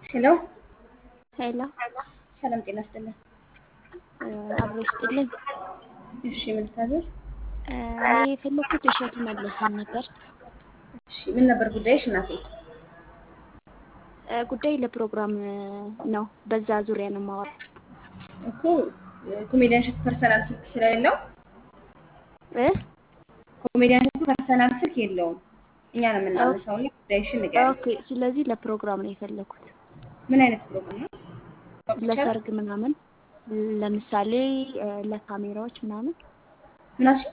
ሄሎ ሄሎ ሰላም ጤና ይስጥልን። አብሮ ይስጥልኝ። እሺ ምን ልታዘዝ? እኔ የፈለኩት እሸቱ መለሰን ነበር። እሺ ምን ነበር ጉዳይሽ እናቴ? ጉዳይ ለፕሮግራም ነው። በዛ ዙሪያ ነው የማወራው። እኮ ኮሜዲያን እሸቱ ፐርሰናል ስልክ ስለሌለው እ ኮሜዲያን እሸቱ ፐርሰናል ስልክ የለውም። እኛ ነው የምናነሳው እና ጉዳይሽን ንገሪኝ። ኦኬ። ስለዚህ ለፕሮግራም ነው የፈለኩት፣ ምን አይነት ፕሮግራም ነው? ለሰርግ ምናምን፣ ለምሳሌ ለካሜራዎች ምናምን፣ ምን አልሽኝ?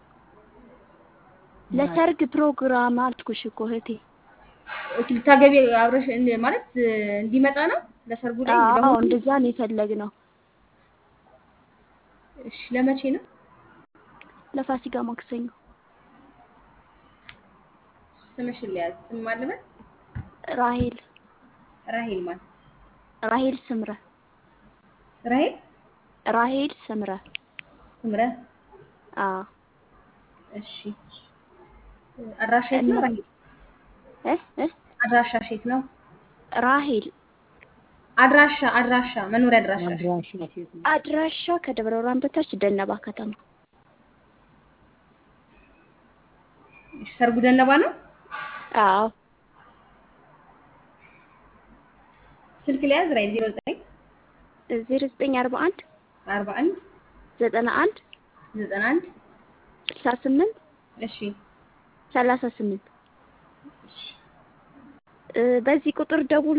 ለሰርግ ፕሮግራም አልኩሽ እኮ እህቴ። ኦኬ፣ ልታገቢ አብረሽ እንደ- ማለት እንዲመጣ ነው ለሰርጉ ላይ አዎ ለሞቱ? እንደዛ ነው የፈለግነው። እሺ ለመቼ ነው? ለፋሲካ ማክሰኞ። ስምሽን ሊያዝ ስም ማለበት ራሄል ራሄል ማለት ራሄል ስምረ ራሄል ራሄል ስምረ። ስምረ አዎ እሺ አድራሻ የት ነው? ራሄል እ እ አድራሻሽ የት ነው? ራሄል አድራሻ አድራሻ መኖሪያ አድራሻሽ አድራሻ ከደብረ ብርሃን በታች ደነባ ከተማ። እሺ ሰርጉ ደነባ ነው? አዎ ስልክ ሊያዝ ራሄል 09 ዜሮ ዘጠኝ አርባ አንድ 41 ዘጠና አንድ 91 ስልሳ ስምንት እሺ ሰላሳ ስምንት እሺ በዚህ ቁጥር ደውል